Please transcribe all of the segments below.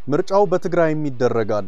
ምርጫው በትግራይም ይደረጋል።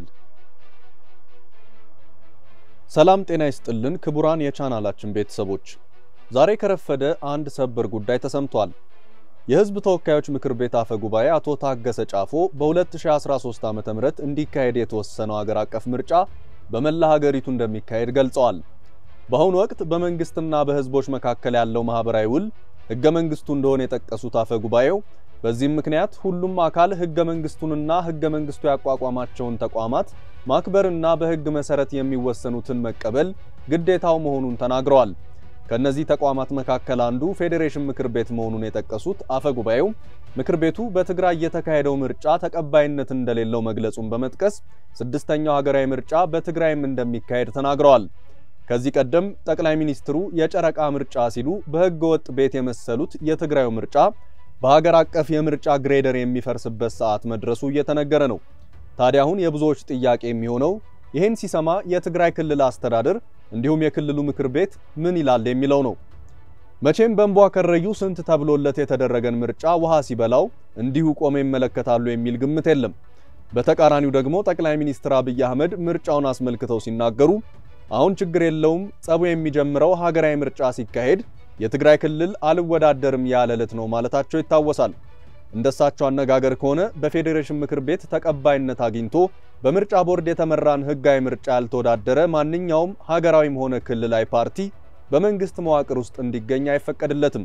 ሰላም ጤና ይስጥልን ክቡራን የቻናላችን ቤተሰቦች፣ ዛሬ ከረፈደ አንድ ሰበር ጉዳይ ተሰምቷል። የሕዝብ ተወካዮች ምክር ቤት አፈ ጉባኤ አቶ ታገሰ ጫፎ በ2013 ዓ.ም እንዲካሄድ የተወሰነው ሀገር አቀፍ ምርጫ በመላ ሀገሪቱ እንደሚካሄድ ገልጸዋል። በአሁኑ ወቅት በመንግስትና በሕዝቦች መካከል ያለው ማህበራዊ ውል ሕገ መንግስቱ እንደሆነ የጠቀሱት አፈ ጉባኤው በዚህም ምክንያት ሁሉም አካል ሕገ መንግስቱንና ሕገ መንግስቱ ያቋቋማቸውን ተቋማት ማክበርና በሕግ መሰረት የሚወሰኑትን መቀበል ግዴታው መሆኑን ተናግረዋል። ከነዚህ ተቋማት መካከል አንዱ ፌዴሬሽን ምክር ቤት መሆኑን የጠቀሱት አፈ ጉባኤው ምክር ቤቱ በትግራይ የተካሄደው ምርጫ ተቀባይነት እንደሌለው መግለጹን በመጥቀስ ስድስተኛው ሀገራዊ ምርጫ በትግራይም እንደሚካሄድ ተናግረዋል። ከዚህ ቀደም ጠቅላይ ሚኒስትሩ የጨረቃ ምርጫ ሲሉ በሕገ ወጥ ቤት የመሰሉት የትግራዩ ምርጫ በሀገር አቀፍ የምርጫ ግሬደር የሚፈርስበት ሰዓት መድረሱ እየተነገረ ነው። ታዲያ አሁን የብዙዎች ጥያቄ የሚሆነው ይህን ሲሰማ የትግራይ ክልል አስተዳደር እንዲሁም የክልሉ ምክር ቤት ምን ይላል የሚለው ነው። መቼም በእንቧ ከረዩ ስንት ተብሎለት የተደረገን ምርጫ ውሃ ሲበላው እንዲሁ ቆመ ይመለከታሉ የሚል ግምት የለም። በተቃራኒው ደግሞ ጠቅላይ ሚኒስትር አብይ አህመድ ምርጫውን አስመልክተው ሲናገሩ አሁን ችግር የለውም፣ ጸቡ የሚጀምረው ሀገራዊ ምርጫ ሲካሄድ የትግራይ ክልል አልወዳደርም ያለ ዕለት ነው ማለታቸው ይታወሳል። እንደሳቸው አነጋገር ከሆነ በፌዴሬሽን ምክር ቤት ተቀባይነት አግኝቶ በምርጫ ቦርድ የተመራን ሕጋዊ ምርጫ ያልተወዳደረ ማንኛውም ሀገራዊም ሆነ ክልላዊ ፓርቲ በመንግስት መዋቅር ውስጥ እንዲገኝ አይፈቀድለትም።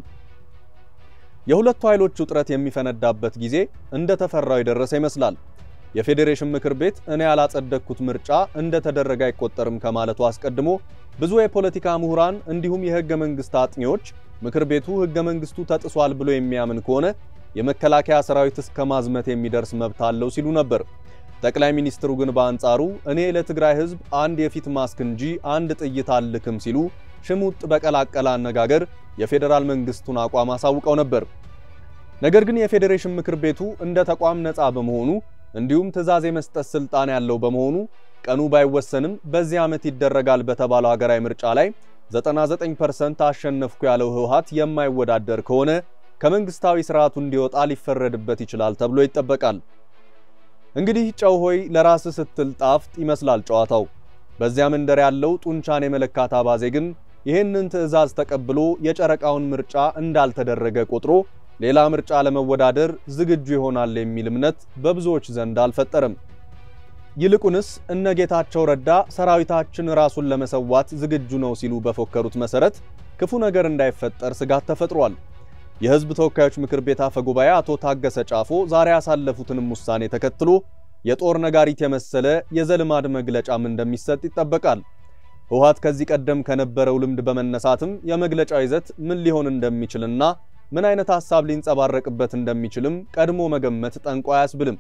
የሁለቱ ኃይሎች ውጥረት የሚፈነዳበት ጊዜ እንደተፈራው የደረሰ ይመስላል። የፌዴሬሽን ምክር ቤት እኔ ያላጸደቅኩት ምርጫ እንደተደረገ አይቆጠርም ከማለቱ አስቀድሞ ብዙ የፖለቲካ ምሁራን እንዲሁም የህገ መንግስት አጥኚዎች ምክር ቤቱ ህገ መንግስቱ ተጥሷል ብሎ የሚያምን ከሆነ የመከላከያ ሰራዊት እስከ ማዝመት የሚደርስ መብት አለው ሲሉ ነበር። ጠቅላይ ሚኒስትሩ ግን በአንጻሩ እኔ ለትግራይ ህዝብ አንድ የፊት ማስክ እንጂ አንድ ጥይት አልክም ሲሉ ሽሙጥ በቀላቀለ አነጋገር የፌዴራል መንግስቱን አቋም አሳውቀው ነበር። ነገር ግን የፌዴሬሽን ምክር ቤቱ እንደ ተቋም ነፃ በመሆኑ እንዲሁም ትዕዛዝ የመስጠት ስልጣን ያለው በመሆኑ ቀኑ ባይወሰንም በዚህ ዓመት ይደረጋል በተባለው ሀገራዊ ምርጫ ላይ 99% አሸነፍኩ ያለው ህወሓት የማይወዳደር ከሆነ ከመንግስታዊ ስርዓቱ እንዲወጣ ሊፈረድበት ይችላል ተብሎ ይጠበቃል። እንግዲህ ጨው ሆይ ለራስ ስትል ጣፍጥ ይመስላል ጨዋታው። በዚያ መንደር ያለው ጡንቻን የመለካት አባዜ ግን ይህንን ትዕዛዝ ተቀብሎ የጨረቃውን ምርጫ እንዳልተደረገ ቆጥሮ ሌላ ምርጫ ለመወዳደር ዝግጁ ይሆናል የሚል እምነት በብዙዎች ዘንድ አልፈጠረም። ይልቁንስ እነ ጌታቸው ረዳ ሰራዊታችን ራሱን ለመሰዋት ዝግጁ ነው ሲሉ በፎከሩት መሰረት ክፉ ነገር እንዳይፈጠር ስጋት ተፈጥሯል። የህዝብ ተወካዮች ምክር ቤት አፈ ጉባኤ አቶ ታገሰ ጫፎ ዛሬ ያሳለፉትንም ውሳኔ ተከትሎ የጦር ነጋሪት የመሰለ የዘልማድ መግለጫም እንደሚሰጥ ይጠበቃል። ህወሓት ከዚህ ቀደም ከነበረው ልምድ በመነሳትም የመግለጫው ይዘት ምን ሊሆን እንደሚችልና ምን አይነት ሐሳብ ሊንጸባረቅበት እንደሚችልም ቀድሞ መገመት ጠንቆ አያስብልም።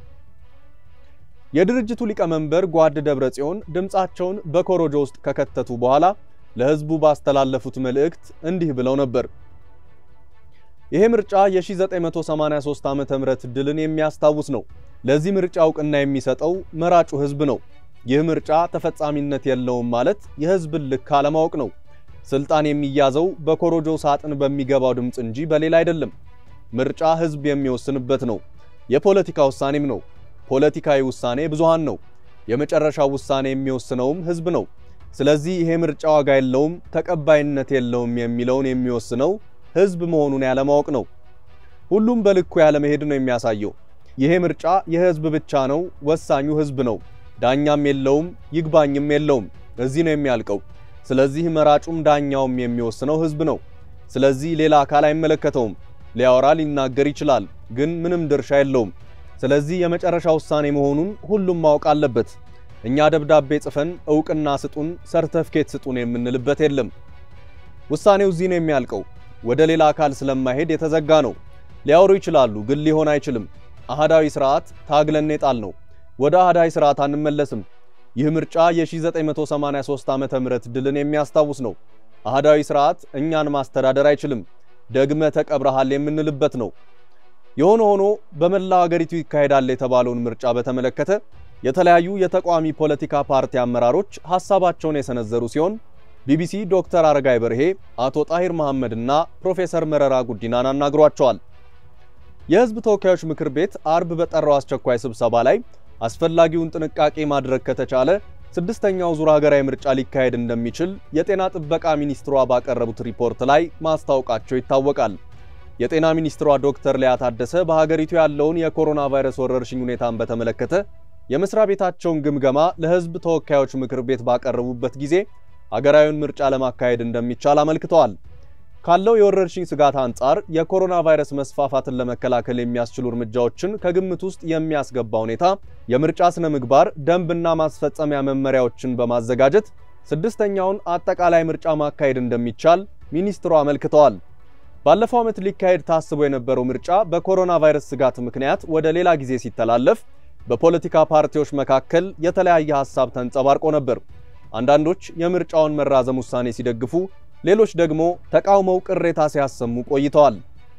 የድርጅቱ ሊቀመንበር ጓድ ደብረ ጽዮን ድምፃቸውን በኮሮጆ ውስጥ ከከተቱ በኋላ ለህዝቡ ባስተላለፉት መልእክት እንዲህ ብለው ነበር። ይሄ ምርጫ የ1983 ዓመተ ምህረት ድልን የሚያስታውስ ነው። ለዚህ ምርጫ እውቅና የሚሰጠው መራጩ ህዝብ ነው። ይህ ምርጫ ተፈጻሚነት የለውም ማለት የህዝብን ልክ አለማወቅ ነው። ስልጣን የሚያዘው በኮሮጆ ሳጥን በሚገባው ድምፅ እንጂ በሌላ አይደለም። ምርጫ ህዝብ የሚወስንበት ነው። የፖለቲካ ውሳኔም ነው። ፖለቲካዊ ውሳኔ ብዙሃን ነው። የመጨረሻው ውሳኔ የሚወስነውም ህዝብ ነው። ስለዚህ ይሄ ምርጫ ዋጋ የለውም፣ ተቀባይነት የለውም የሚለውን የሚወስነው ህዝብ መሆኑን ያለማወቅ ነው። ሁሉም በልኩ ያለመሄድ ነው የሚያሳየው። ይሄ ምርጫ የህዝብ ብቻ ነው፣ ወሳኙ ህዝብ ነው። ዳኛም የለውም፣ ይግባኝም የለውም። እዚህ ነው የሚያልቀው። ስለዚህ መራጩም ዳኛውም የሚወስነው ህዝብ ነው። ስለዚህ ሌላ አካል አይመለከተውም። ሊያወራ ሊናገር ይችላል፣ ግን ምንም ድርሻ የለውም። ስለዚህ የመጨረሻ ውሳኔ መሆኑን ሁሉም ማወቅ አለበት። እኛ ደብዳቤ ጽፈን እውቅና ስጡን፣ ሰርተፍኬት ስጡን የምንልበት የለም። ውሳኔው እዚህ ነው የሚያልቀው። ወደ ሌላ አካል ስለማይሄድ የተዘጋ ነው። ሊያወሩ ይችላሉ፣ ግን ሊሆን አይችልም። አህዳዊ ስርዓት ታግለን የጣል ነው። ወደ አህዳዊ ስርዓት አንመለስም። ይህ ምርጫ የ1983 ዓመተ ምህረት ድልን የሚያስታውስ ነው። አህዳዊ ስርዓት እኛን ማስተዳደር አይችልም። ደግመ ተቀብረሃል የምንልበት ነው። የሆነ ሆኖ በመላው ሀገሪቱ ይካሄዳል የተባለውን ምርጫ በተመለከተ የተለያዩ የተቃዋሚ ፖለቲካ ፓርቲ አመራሮች ሐሳባቸውን የሰነዘሩ ሲሆን ቢቢሲ ዶክተር አረጋይ በርሄ፣ አቶ ጣሂር መሐመድና ፕሮፌሰር መረራ ጉዲናን አናግሯቸዋል። የሕዝብ ተወካዮች ምክር ቤት አርብ በጠራው አስቸኳይ ስብሰባ ላይ አስፈላጊውን ጥንቃቄ ማድረግ ከተቻለ ስድስተኛው ዙር ሀገራዊ ምርጫ ሊካሄድ እንደሚችል የጤና ጥበቃ ሚኒስትሯ ባቀረቡት ሪፖርት ላይ ማስታወቃቸው ይታወቃል። የጤና ሚኒስትሯ ዶክተር ሊያ ታደሰ በሀገሪቱ ያለውን የኮሮና ቫይረስ ወረርሽኝ ሁኔታን በተመለከተ የመስሪያ ቤታቸውን ግምገማ ለሕዝብ ተወካዮች ምክር ቤት ባቀረቡበት ጊዜ ሀገራዊውን ምርጫ ለማካሄድ እንደሚቻል አመልክተዋል። ካለው የወረርሽኝ ስጋት አንጻር የኮሮና ቫይረስ መስፋፋትን ለመከላከል የሚያስችሉ እርምጃዎችን ከግምት ውስጥ የሚያስገባ ሁኔታ የምርጫ ስነ ምግባር ደንብና ማስፈጸሚያ መመሪያዎችን በማዘጋጀት ስድስተኛውን አጠቃላይ ምርጫ ማካሄድ እንደሚቻል ሚኒስትሩ አመልክተዋል። ባለፈው ዓመት ሊካሄድ ታስቦ የነበረው ምርጫ በኮሮና ቫይረስ ስጋት ምክንያት ወደ ሌላ ጊዜ ሲተላለፍ በፖለቲካ ፓርቲዎች መካከል የተለያየ ሐሳብ ተንጸባርቆ ነበር። አንዳንዶች የምርጫውን መራዘም ውሳኔ ሲደግፉ ሌሎች ደግሞ ተቃውመው ቅሬታ ሲያሰሙ ቆይተዋል።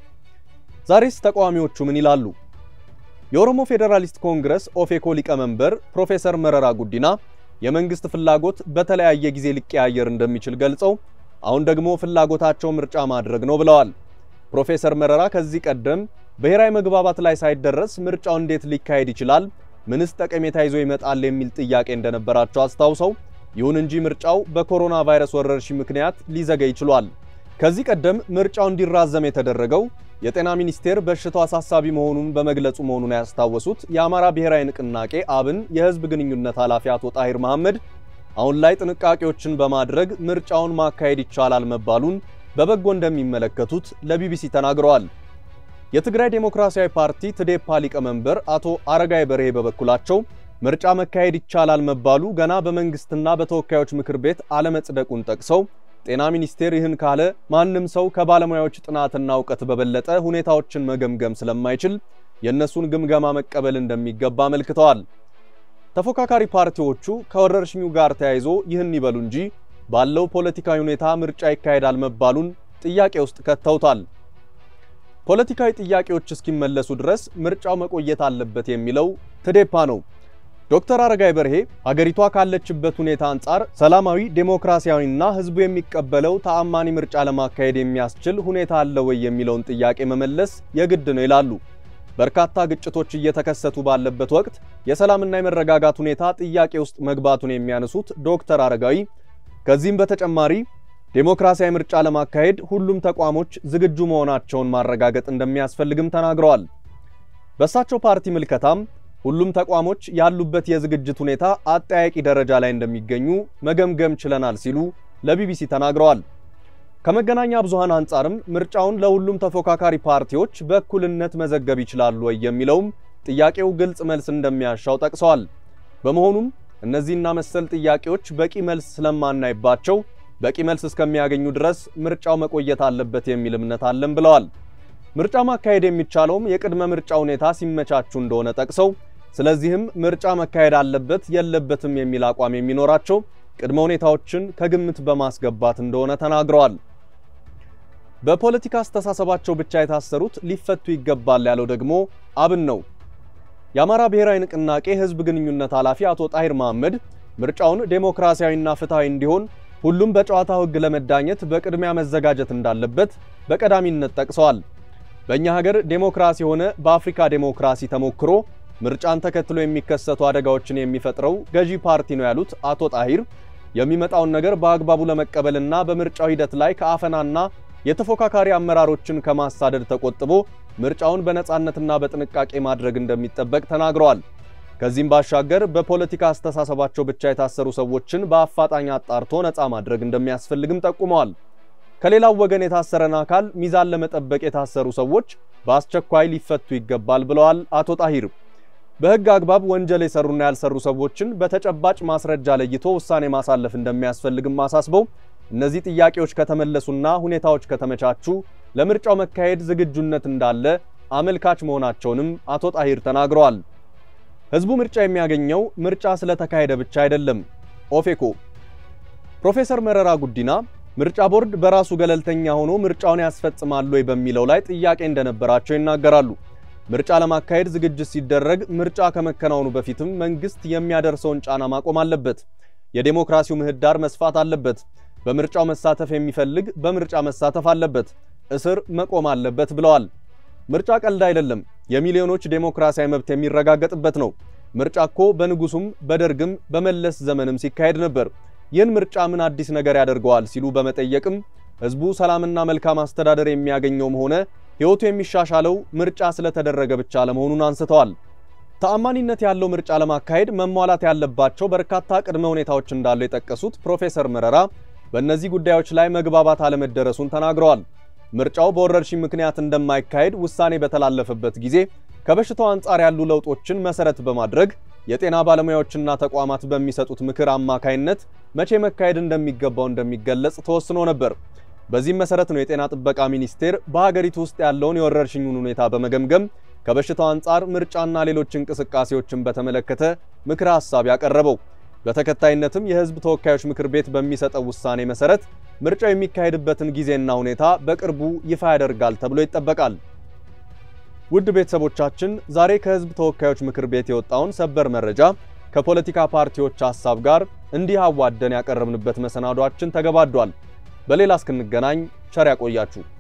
ዛሬስ ተቃዋሚዎቹ ምን ይላሉ? የኦሮሞ ፌዴራሊስት ኮንግረስ ኦፌኮ ሊቀመንበር ፕሮፌሰር መረራ ጉዲና የመንግስት ፍላጎት በተለያየ ጊዜ ሊቀያየር እንደሚችል ገልጸው አሁን ደግሞ ፍላጎታቸው ምርጫ ማድረግ ነው ብለዋል። ፕሮፌሰር መረራ ከዚህ ቀደም ብሔራዊ መግባባት ላይ ሳይደረስ ምርጫው እንዴት ሊካሄድ ይችላል? ምንስ ጠቀሜታ ይዞ ይመጣል? የሚል ጥያቄ እንደነበራቸው አስታውሰው ይሁን እንጂ ምርጫው በኮሮና ቫይረስ ወረርሽኝ ምክንያት ሊዘገይ ችሏል። ከዚህ ቀደም ምርጫው እንዲራዘም የተደረገው የጤና ሚኒስቴር በሽታው አሳሳቢ መሆኑን በመግለጹ መሆኑን ያስታወሱት የአማራ ብሔራዊ ንቅናቄ አብን የህዝብ ግንኙነት ኃላፊ አቶ ጣሂር መሐመድ አሁን ላይ ጥንቃቄዎችን በማድረግ ምርጫውን ማካሄድ ይቻላል መባሉን በበጎ እንደሚመለከቱት ለቢቢሲ ተናግረዋል። የትግራይ ዴሞክራሲያዊ ፓርቲ ትዴፓ ሊቀመንበር አቶ አረጋይ በርሄ በበኩላቸው ምርጫ መካሄድ ይቻላል መባሉ ገና በመንግስትና በተወካዮች ምክር ቤት አለመጽደቁን ጠቅሰው ጤና ሚኒስቴር ይህን ካለ ማንም ሰው ከባለሙያዎች ጥናትና እውቀት በበለጠ ሁኔታዎችን መገምገም ስለማይችል የእነሱን ግምገማ መቀበል እንደሚገባ አመልክተዋል። ተፎካካሪ ፓርቲዎቹ ከወረርሽኙ ጋር ተያይዞ ይህን ይበሉ እንጂ ባለው ፖለቲካዊ ሁኔታ ምርጫ ይካሄዳል መባሉን ጥያቄ ውስጥ ከተውታል። ፖለቲካዊ ጥያቄዎች እስኪመለሱ ድረስ ምርጫው መቆየት አለበት የሚለው ትዴፓ ነው። ዶክተር አረጋይ በርሄ ሀገሪቷ ካለችበት ሁኔታ አንጻር ሰላማዊ ዴሞክራሲያዊና ሕዝቡ የሚቀበለው ተአማኒ ምርጫ ለማካሄድ የሚያስችል ሁኔታ አለ ወይ የሚለውን ጥያቄ መመለስ የግድ ነው ይላሉ። በርካታ ግጭቶች እየተከሰቱ ባለበት ወቅት የሰላምና የመረጋጋት ሁኔታ ጥያቄ ውስጥ መግባቱን የሚያነሱት ዶክተር አረጋዊ ከዚህም በተጨማሪ ዴሞክራሲያዊ ምርጫ ለማካሄድ ሁሉም ተቋሞች ዝግጁ መሆናቸውን ማረጋገጥ እንደሚያስፈልግም ተናግረዋል። በእሳቸው ፓርቲ ምልከታም ሁሉም ተቋሞች ያሉበት የዝግጅት ሁኔታ አጠያቂ ደረጃ ላይ እንደሚገኙ መገምገም ችለናል ሲሉ ለቢቢሲ ተናግረዋል። ከመገናኛ ብዙሃን አንጻርም ምርጫውን ለሁሉም ተፎካካሪ ፓርቲዎች በእኩልነት መዘገብ ይችላሉ ወይ የሚለውም ጥያቄው ግልጽ መልስ እንደሚያሻው ጠቅሰዋል። በመሆኑም እነዚህና መሰል ጥያቄዎች በቂ መልስ ስለማናይባቸው በቂ መልስ እስከሚያገኙ ድረስ ምርጫው መቆየት አለበት የሚል እምነት አለን ብለዋል። ምርጫ ማካሄድ የሚቻለውም የቅድመ ምርጫ ሁኔታ ሲመቻቹ እንደሆነ ጠቅሰው ስለዚህም ምርጫ መካሄድ አለበት የለበትም የሚል አቋም የሚኖራቸው ቅድመ ሁኔታዎችን ከግምት በማስገባት እንደሆነ ተናግረዋል። በፖለቲካ አስተሳሰባቸው ብቻ የታሰሩት ሊፈቱ ይገባል ያለው ደግሞ አብን ነው። የአማራ ብሔራዊ ንቅናቄ ሕዝብ ግንኙነት ኃላፊ አቶ ጣሂር መሐመድ ምርጫውን ዴሞክራሲያዊና ፍትሐዊ እንዲሆን ሁሉም በጨዋታው ሕግ ለመዳኘት በቅድሚያ መዘጋጀት እንዳለበት በቀዳሚነት ጠቅሰዋል። በእኛ ሀገር ዴሞክራሲ ሆነ በአፍሪካ ዴሞክራሲ ተሞክሮ ምርጫን ተከትሎ የሚከሰቱ አደጋዎችን የሚፈጥረው ገዢ ፓርቲ ነው ያሉት አቶ ጣሂር የሚመጣውን ነገር በአግባቡ ለመቀበልና በምርጫው ሂደት ላይ ከአፈናና የተፎካካሪ አመራሮችን ከማሳደድ ተቆጥቦ ምርጫውን በነጻነትና በጥንቃቄ ማድረግ እንደሚጠበቅ ተናግረዋል። ከዚህም ባሻገር በፖለቲካ አስተሳሰባቸው ብቻ የታሰሩ ሰዎችን በአፋጣኝ አጣርቶ ነጻ ማድረግ እንደሚያስፈልግም ጠቁመዋል። ከሌላው ወገን የታሰረን አካል ሚዛን ለመጠበቅ የታሰሩ ሰዎች በአስቸኳይ ሊፈቱ ይገባል ብለዋል አቶ ጣሂር። በሕግ አግባብ ወንጀል የሰሩና ያልሰሩ ሰዎችን በተጨባጭ ማስረጃ ለይቶ ውሳኔ ማሳለፍ እንደሚያስፈልግም አሳስበው እነዚህ ጥያቄዎች ከተመለሱና ሁኔታዎች ከተመቻቹ ለምርጫው መካሄድ ዝግጁነት እንዳለ አመልካች መሆናቸውንም አቶ ጣሂር ተናግረዋል። ሕዝቡ ምርጫ የሚያገኘው ምርጫ ስለተካሄደ ብቻ አይደለም። ኦፌኮ ፕሮፌሰር መረራ ጉዲና ምርጫ ቦርድ በራሱ ገለልተኛ ሆኖ ምርጫውን ያስፈጽማል ወይ በሚለው ላይ ጥያቄ እንደነበራቸው ይናገራሉ። ምርጫ ለማካሄድ ዝግጅት ሲደረግ ምርጫ ከመከናወኑ በፊትም መንግስት የሚያደርሰውን ጫና ማቆም አለበት። የዴሞክራሲው ምህዳር መስፋት አለበት። በምርጫው መሳተፍ የሚፈልግ በምርጫ መሳተፍ አለበት። እስር መቆም አለበት ብለዋል። ምርጫ ቀልድ አይደለም፣ የሚሊዮኖች ዴሞክራሲያዊ መብት የሚረጋገጥበት ነው። ምርጫ እኮ በንጉሱም በደርግም በመለስ ዘመንም ሲካሄድ ነበር። ይህን ምርጫ ምን አዲስ ነገር ያደርገዋል ሲሉ በመጠየቅም ህዝቡ ሰላምና መልካም አስተዳደር የሚያገኘውም ሆነ ሕይወቱ የሚሻሻለው ምርጫ ስለተደረገ ብቻ ለመሆኑን አንስተዋል። ተአማኒነት ያለው ምርጫ ለማካሄድ መሟላት ያለባቸው በርካታ ቅድመ ሁኔታዎች እንዳሉ የጠቀሱት ፕሮፌሰር መረራ በእነዚህ ጉዳዮች ላይ መግባባት አለመደረሱን ተናግረዋል። ምርጫው በወረርሽኝ ምክንያት እንደማይካሄድ ውሳኔ በተላለፈበት ጊዜ ከበሽታው አንጻር ያሉ ለውጦችን መሰረት በማድረግ የጤና ባለሙያዎችና ተቋማት በሚሰጡት ምክር አማካይነት መቼ መካሄድ እንደሚገባው እንደሚገለጽ ተወስኖ ነበር። በዚህም መሰረት ነው የጤና ጥበቃ ሚኒስቴር በሀገሪቱ ውስጥ ያለውን የወረርሽኙን ሁኔታ በመገምገም ከበሽታው አንጻር ምርጫና ሌሎች እንቅስቃሴዎችን በተመለከተ ምክረ ሐሳብ ያቀረበው። በተከታይነትም የህዝብ ተወካዮች ምክር ቤት በሚሰጠው ውሳኔ መሰረት ምርጫው የሚካሄድበትን ጊዜና ሁኔታ በቅርቡ ይፋ ያደርጋል ተብሎ ይጠበቃል። ውድ ቤተሰቦቻችን ዛሬ ከህዝብ ተወካዮች ምክር ቤት የወጣውን ሰበር መረጃ ከፖለቲካ ፓርቲዎች ሐሳብ ጋር እንዲህ አዋደን ያቀረብንበት መሰናዷችን ተገባዷል። በሌላ እስክንገናኝ ቸር ያቆያችሁ።